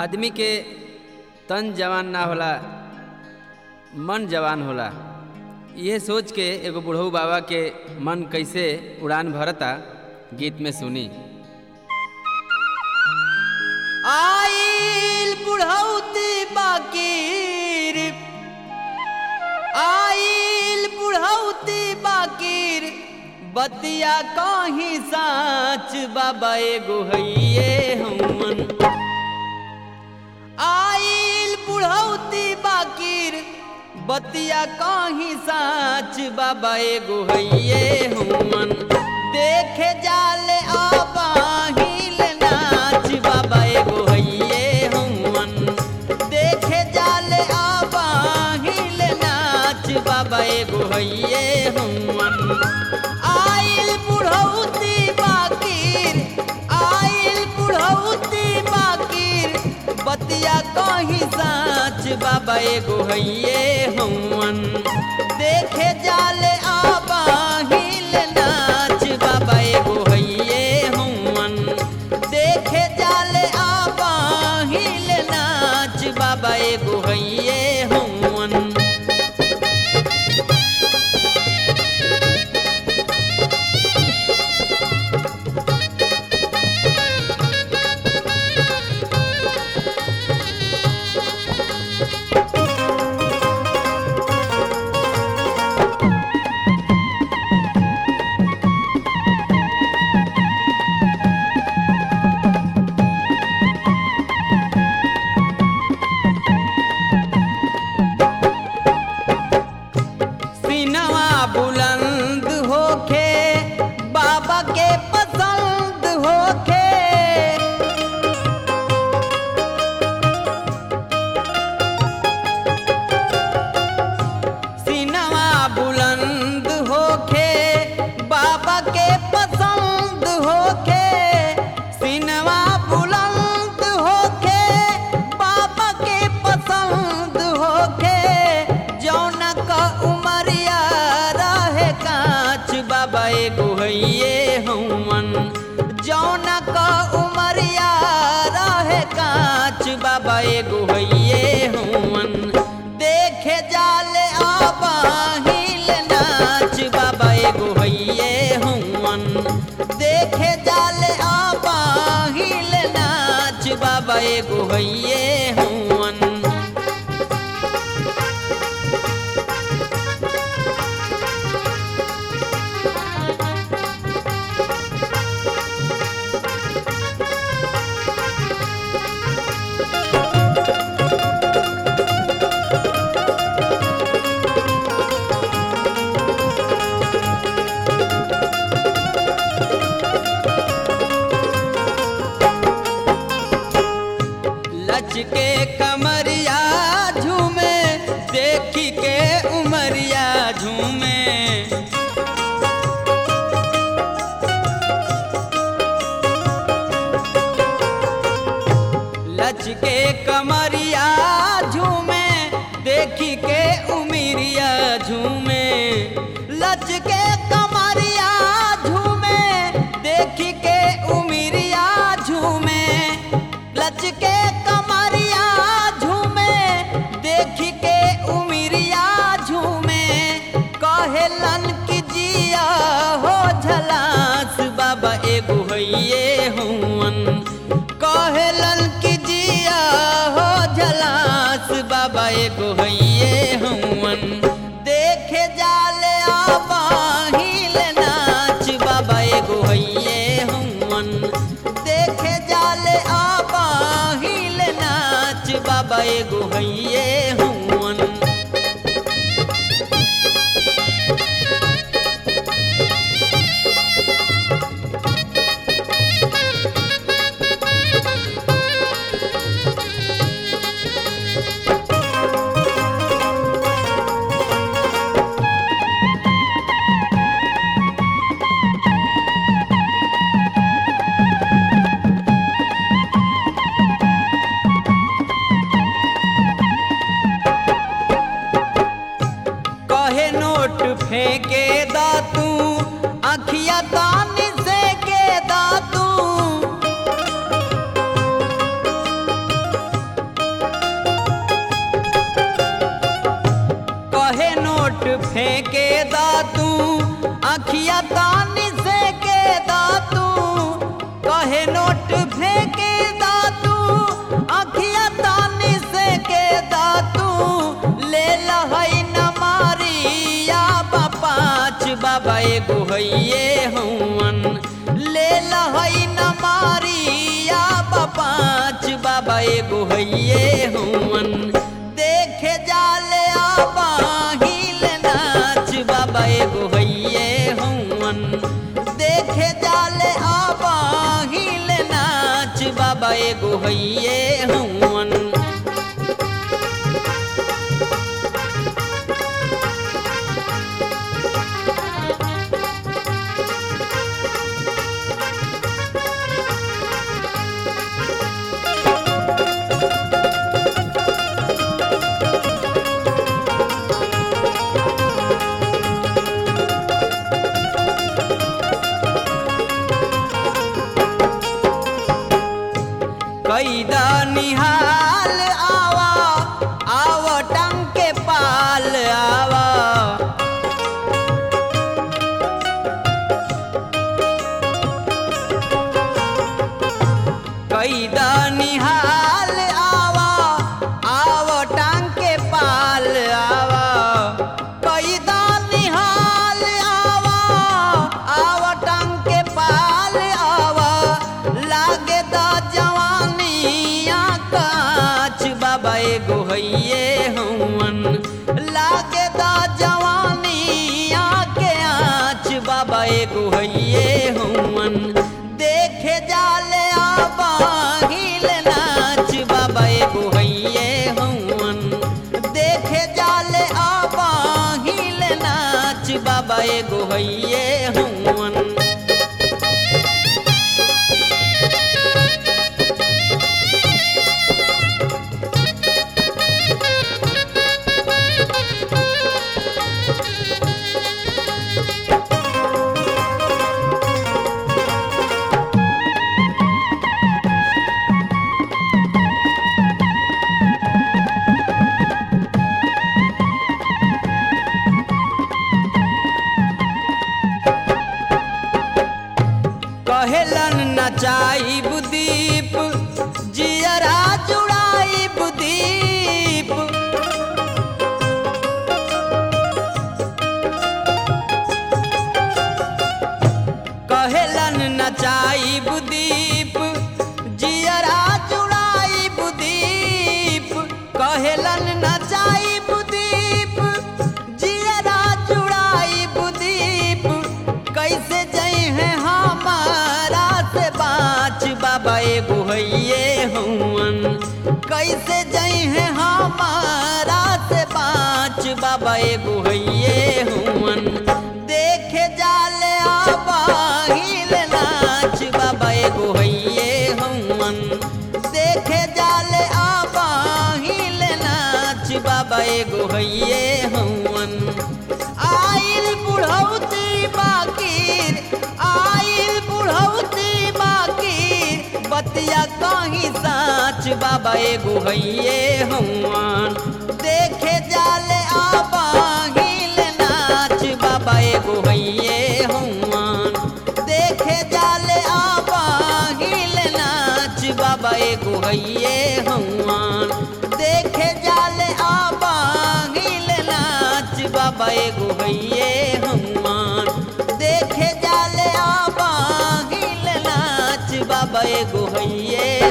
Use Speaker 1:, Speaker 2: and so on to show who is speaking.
Speaker 1: आदमी के तन जवान ना होला मन जवान होला यह सोच के एगो बुढ़ऊ बाबा के मन कैसे उड़ान भरता गीत में सुनी
Speaker 2: आइल बुढ़ौती बाकीर आइल बुढ़ौती बाकीर बतिया कहीं साच बाबा एगो हइये हमन आइल बुढ़ौती बाकीर बतिया कहीं साच बाबा एगो हइये हमन देखे जाले आबाहिल नाच बाबा एगो हइये हमन देखे जाले आबाहिल नाच बाबा एगो हइये हमन आइल बुढ़ौती बाकीर आइल बुढ़ौती बाकीर बतिया कहीं साच बाबा एगो हइये हमन देखे जाले आबाहिल नाच बाबा एगो हइये हमन देखे जाले आबाहिल नाच बाबा एगो हइये हमन सीनवा बुलंद होखे बाबा के पसंद होखे सीनवा बुलंद होखे बाबा के पसंद होखे सीनवा बुलंद होखे बाबा के पसंद होखे जौन का उमरिया रहे कांच बाबा एगो हइये हमन जौन का उमरिया रहे कांच बाबा एगो हइये हमन देखे जाले आबाहिल नाच बाबा एगो हइये हमन देखे जाले आबाहिल नाच बाबा एगो हइये हमन लचके कमरिया झूमे देखी के उमरिया झूमे लचके कमरिया झूमे देखी के उमरिया झूमे लचके कमरिया झूमे देखी के उमरिया झूमे लचके कमरिया झूमे देखी के उमरिया झूमे कहेलन कि जिया हो झलास बाबा एगो हइये हुवन कहेलन कि जिया हो झलास बाबा एगो हइये हुवन देखे जाले आबाहिल नाच बाबा एगो हइये हुवन देखे जाले आबाहिल नाच बाबा एगो हइये हुवन फेंके दा तू अखिया तानी से के दा तू कहे नोट फेंके दा तू अखिया तानी से के दा तू ले लहई न मारिया बा पाँच बाबा एगो हइये हवन ले लहई न मारिया बा पाँच बाबा एगो हइये हवन देखे जाले आबा हिल नाच बाबा एगो हइये हवन देखे जाले आबा हिल नाच बाबा एगो हइये हवन कैदा निहाल आवा आव टंग के पाल आवा कैदा निहाल आवा आव टंग के पाल आवा कैदा निहाल आवा आव टंग के पाल आवा लागे दा जवानिया काच बाबा एगो हइये हवन लागे दा जवानिया के आँच बाबा एगो हइये हवन देखे जाले आबा हिल नाच बाबा एगो हइये हवन देखे जाले आबा हिल नाच बाबा एगो हइये हवन कहेलन नचाई बुदीप जियरा जुड़ाई बुदीप कहेलन नचाई बुदीप जियरा जुड़ाई बुदीप कहेलन नचाई बुदीप जियरा जुड़ाई बुदीप कैसे जई है हमारा से बाँच बाबा एगो हइये हवन कैसे जई है हमारा से बाँच बाबा एगो हइये हवन देखे जाले आबा हिल नाच बाबा एगो हइये हवन देखे जाले आबा हिल नाच बाबा एगो हइये हवन आइल बुढ़ौती बाकीर आइल बुढ़ौती बाकीर बतिया कहीं साच बाबा एगो हइये हवन देखे जाले आबा हिल नाच बाबा एगो हइये हवन देखे जाले आबा हिल नाच बाबा एगो हइये हवन देखे जाले आबा हिल नाच बाबा एगो हइये हवन देखे जाले आबा हिल नाच बाबा एगो हइये